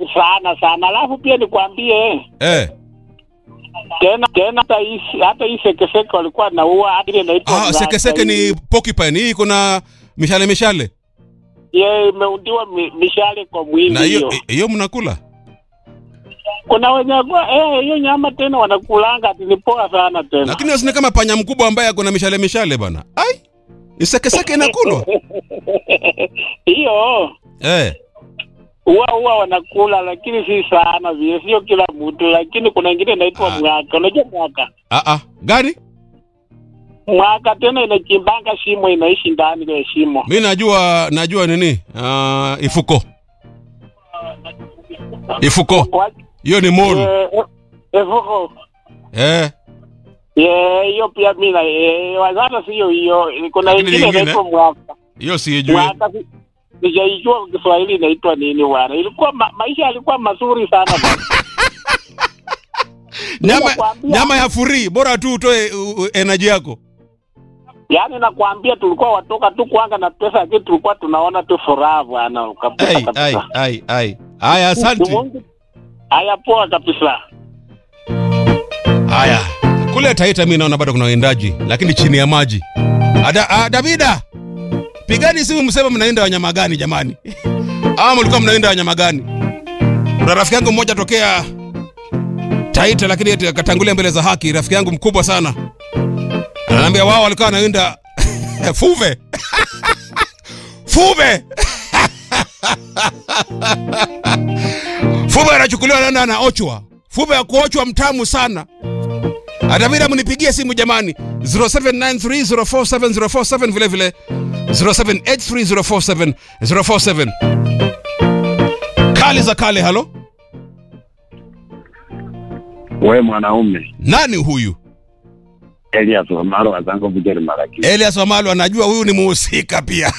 sana sana. Alafu pia nikwambie Eh. tena tena, hata hii hata hii sekeseke walikuwa naua hadi ile inaitwa Ah, mlasa sekeseke hii. ni porcupine. Hii kuna mishale mishale. ye imeundiwa mi, mishale kwa mwili Na hiyo hiyo. hiyo mnakula? Kuna wenye kwa eh, hiyo nyama tena wanakulanga ati ni poa sana tena. Lakini usini kama panya mkubwa ambaye ako na mishale mishale bana. Ai. Ni sekeseke inakulwa. hiyo Eh. huwa huwa wanakula, lakini si sana vile, sio kila mtu, lakini kuna ingine inaitwa Ah. mwaka. Unajua mwaka? Ah ah. Gani? Mwaka tena inachimbanga shimo, inaishi ndani ya shimo. Mi najua najua nini? Ah, ifuko. Ifuko. Kwa- Hiyo ni mole. eh, eh, efuko. Eh. Eh, hiyo pia mimi na eh, wazata sio hiyo. Kuna Lakini ingine nyingine? inaitwa mwaka. Hiyo sijui. Mwaka si- sijaijua kwa Kiswahili inaitwa nini bwana. Ilikuwa ma, maisha yalikuwa mazuri sana bwana. Nyama Nakwambia. nyama ya furi bora tu utoe u- u- energy yako. Yaani nakwambia tulikuwa watoka tu kuanga na pesa lakini tulikuwa tunaona tu furaha bwana kabisa Ai ai kabisa. ai ai. Haya asante. Mungu- Haya poa kabisa. Haya. Kule Taita mimi naona bado kuna waendaji lakini chini ya maji. Ada, ah, Davida. Pigani simu mseme mnaenda wanyama gani jamani? Ama mlikuwa mnaenda wanyama gani? Kuna rafiki yangu mmoja tokea Taita lakini eti akatangulia mbele za haki, rafiki yangu mkubwa sana. Ananiambia wao walikuwa wanaenda Fuve. Fuve. Fuve anachukuliwa anaenda anaochwa. Fuve ya kuochwa mtamu sana. Atavida mnipigie simu jamani 0793047047 vile vile 0783047047 Kali za kale halo We mwanaume nani huyu Elias Omaro wazangu vijeri maraki Elias Wamalo anajua huyu ni muhusika pia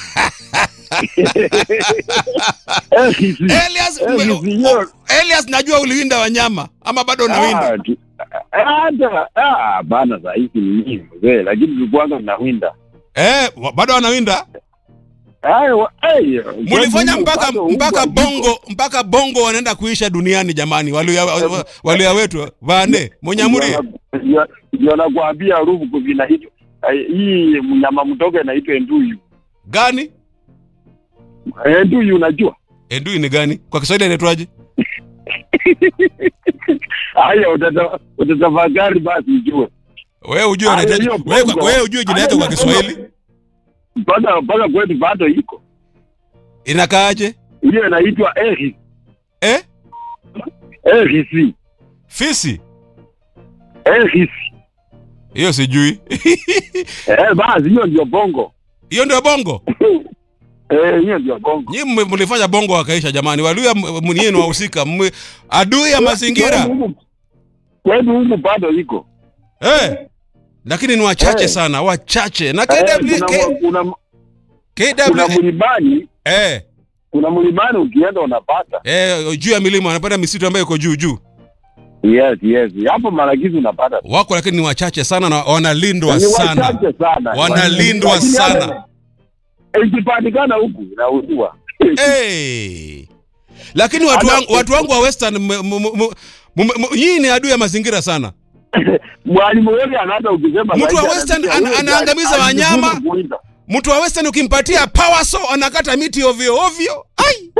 Elias Eh, ume- sio. Elias najua uliwinda wanyama ama bado unawinda hata ah, bana saa hizi ni nyingi mzee, lakini tulikuwanga tunawinda eh wa- bado anawinda Ayo, wa- ay, Mulifanya kwa mpaka upande mpaka wa huko, bongo mpaka bongo wanaenda kuisha duniani jamani, walia wa- walia wetu vane Munyamuri. ndio- ndio nakwambia rubu kuvina hicho Ay, hii mnyama mtoke naitwa enduyu Gani? enduyu unajua Endui ni gani? Kwa Kiswahili inaitwaje? haya utata- utatafakari basi ujue Wewe ujue Ah, unahitaji hiyo wewe bongo. wewe ujue jina Ah, yake kwa hiyo Kiswahili mpaka mpaka kwetu bado iko inakaaje? hiyo inaitwa eris Eh? erisi Fisi? erisi Hiyo sijui. eh basi hiyo ndio bongo Hiyo ndio bongo. eh hiyo ndio bongo Nyinyi mme- mlifanya bongo wakaisha jamani. Waluya mnieni wahusika. Mme- Adui ya mazingira. Kwetu huku- kwetu huku bado iko Eh. Lakini ni wachache Eh. sana, wachache. Na Eh, KW kuna, K- kuna, kuna KW mlimani eh kuna mlimani ukienda unapata eh juu ya milima wanapanda misitu ambayo iko juu juu. yes yes hapo maragizi unapata Wako lakini ni wachache sana na wanalindwa Ni sana. wachache sana Wanalindwa Lakini sana. hata ikipatikana huku inauziwa Hey. Lakini watu Hata- wangu, watu wangu wa Western m- m- m- m- m- hii ni adui ya mazingira sana. mwalimu wote anaanza ukisema Mtu wa zaidi Western anasikia, ana- wewe anaangamiza alijifunza wanyama. kuwinda. Mtu wa Western ukimpatia power saw anakata miti ovyo ovyo. Ai.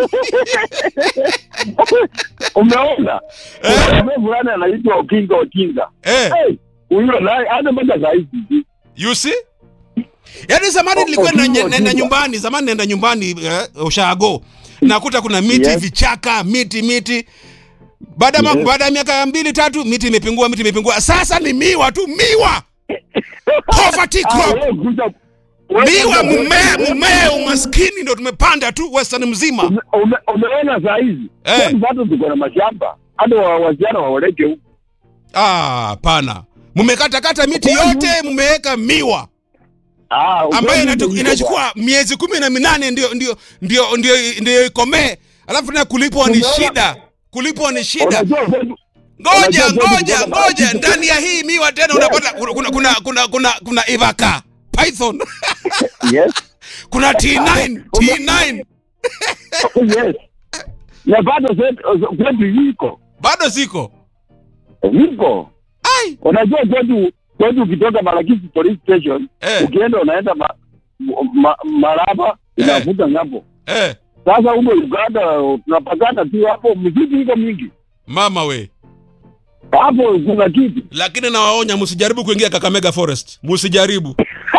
umeona Eh. Kuna fulani anaitwa Okinga Okinga Eh, Hey, huyo naye hata mpaka saa hizi you see? Yaani zamani O- nilikuwa Okinga, naenda Okinga. nyumbani, zamani naenda nyumbani eh, ushago. Nakuta kuna miti Yes. vichaka, miti miti. Baada ya ma- Yes. baada ya miaka mbili tatu miti imepungua, miti imepungua. Sasa ni miwa tu, miwa. Poverty Ah, crop. wewe kuja- wewe Miwa kuja- mmea mmea umaskini ndo tumepanda tu Western mzima. Ume- ume- umeona saa hizi Eh. Kwetu bado tuko na mashamba hata wa- wasichana waoleke huku Ah, pana. Mmekatakata miti Kwani- yote mmeweka miwa Ah, ambayo ukweli inatu- ndio inachukua miezi kumi na minane ndio ndio ndio ndio ndio ikomee. Alafu tena kulipwa ni Umeona? shida. Kulipwa ni shida. Unajua kwetu- Ngoja unajua kwetu ngoja tuko na ngoja marafiki- ndani ya hii miwa tena unapata kuna kuna kuna kuna kuna, kuna ivaka python Yes, kuna T9 T9 yes. na bado zetu- kwetu iko bado ziko iko. ai Unajua kwetu kwetu, ukitoka Malakisi police station eh, ukienda unaenda ma, ma, Maraba inavuka ng'ambo. eh. Sasa huko Uganda tunapakana tu hapo, msitu iko mingi mama we hapo, kuna kitu lakini nawaonya msijaribu kuingia kakamega forest msijaribu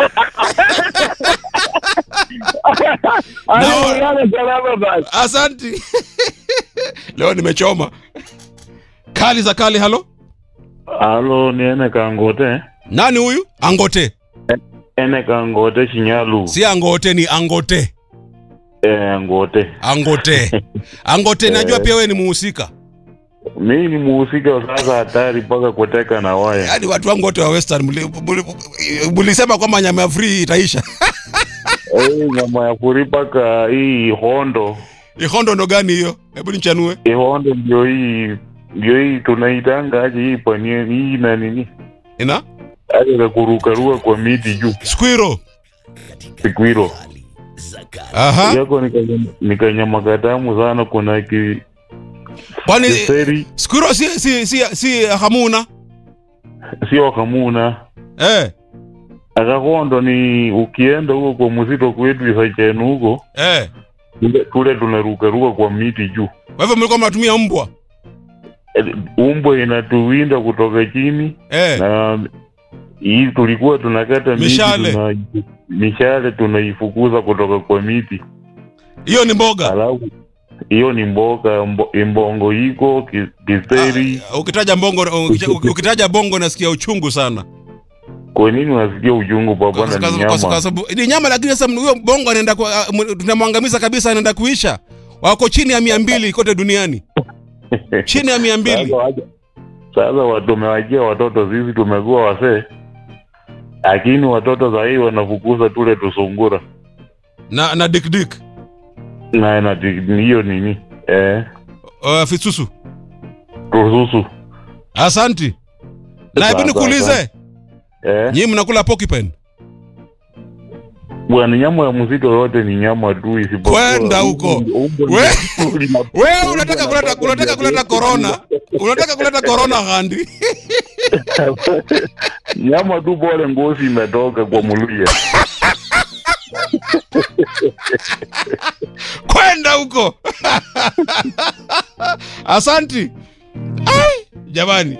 Hayo yale salama basi. asanti leo nimechoma kali za kali halo Halo, ni ene kangote. nani huyu angote Ene kangote Shinyalu. si angote ni angote Eh, ngote. angote angote najua pia wewe ni muhusika Mimi ni muhusika wa sasa hatari mpaka kuteka na waya. yaani watu wangu wote wa western mli- mli- mlisema kwamba nyama ya free itaisha Eh, nyama ya furi mpaka hii hondo. ihondo ndo gani hiyo hebu nichanue Hii hondo ndio hii ndio hii tunaitanga aje hii panie hii na nini? ina Aje za kurukaruka kwa miti juu. squiro Sikwiro. aha Yako nikanyama nikanyama katamu sana kuna ki kwani kiseri squiro si si si, si hamuna sio kamuna. eh Akakondo ni ukienda huko kwa mzito kwetu isachenu huko eh Tule- tule tunarukaruka kwa miti juu. kwa hivyo mlikuwa mnatumia mbwa Eh, Umbwa inatuwinda kutoka chini eh na hii tulikuwa tunakata miti Mishale. tuna, mishale tunaifukuza kutoka kwa miti, hiyo ni mboga alafu hiyo ni mboga mbo, mbongo iko ki- kiseri. Ah, ukitaja mbongo uki- ukitaja bongo nasikia uchungu sana Kwa nini unasikia uchungu Kwa- papana? kwa- Ni kwa- kwa nyama sababu ni nyama lakini sasa huyo bongo anaenda kwa- ah, m- tunamwangamiza kabisa anaenda kuisha wako chini ya mia mbili kote duniani chini ya mia mbili Sasa waja- sasa wa- tumewajia watoto sisi tumekuwa wasee, lakini watoto sahii wanafukuza tule tusungura na na dikdik na na hiyo nini eh, uh, fisusu rususu asanti na hebu Sawa, nikuulize sawa. eh. nyinyi mnakula porcupine Bwana, nyama ya mzito yote ni nyama tu, isipokuwa Kwenda huko. umbo- umbo- We- lina- wewe unataka kuleta unataka kuleta corona unataka kuleta corona handi nyama tu, bora ngozi imetoka kwa muluya. kwenda huko asanti Ai, jamani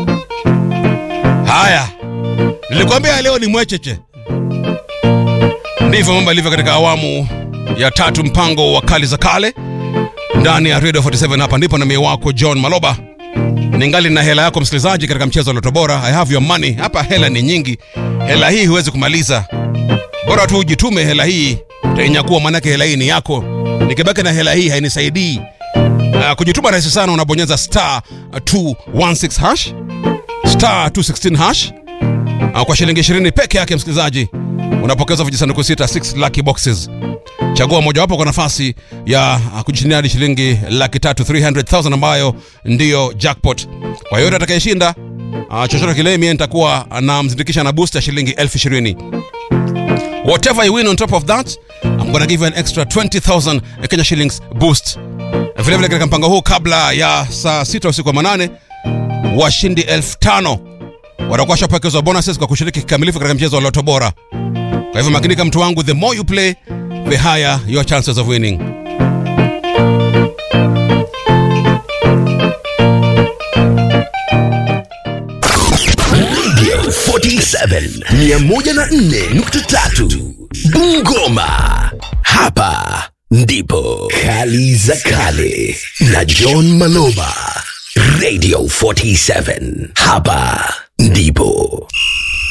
haya nilikwambia leo ni mwecheche ndivyo mambo yalivyo katika awamu ya tatu mpango wa kali za kale ndani ya radio 47 hapa ndipo na mie wako john maloba ningali na hela yako msikilizaji katika mchezo wa loto bora i have your money hapa hela ni nyingi hela hii huwezi kumaliza bora tu ujitume hela hii utainyakuwa manake hela hii ni yako nikibaki na hela hii hainisaidii uh, kujituma rahisi sana unabonyeza star 216 hash star 216 hash uh, kwa shilingi 20 peke yake msikilizaji unapokeza vijisanduku sita 6 lucky boxes chagua mojawapo kwa nafasi ya uh, kujishindia hadi shilingi laki tatu 300000 ambayo ndiyo jackpot kwa yote atakayeshinda uh, chochote kile mie nitakuwa namzindikisha na boost ya shilingi elfu ishirini Whatever you win on top of that, I'm gonna give you an extra 20,000 Kenya shillings boost. Vile vile katika mpango huu kabla ya saa sita usiku wa manane, washindi elfu tano watakuwa washapokezwa bonuses kwa kushiriki kikamilifu katika mchezo wa Loto Bora. Kwa hivyo makinika, mtu wangu, the more you play, the higher your chances of winning. Radio 47 104.3 Bungoma. Hapa ndipo Kali za Kale na John Maloba. Radio 47. Hapa ndipo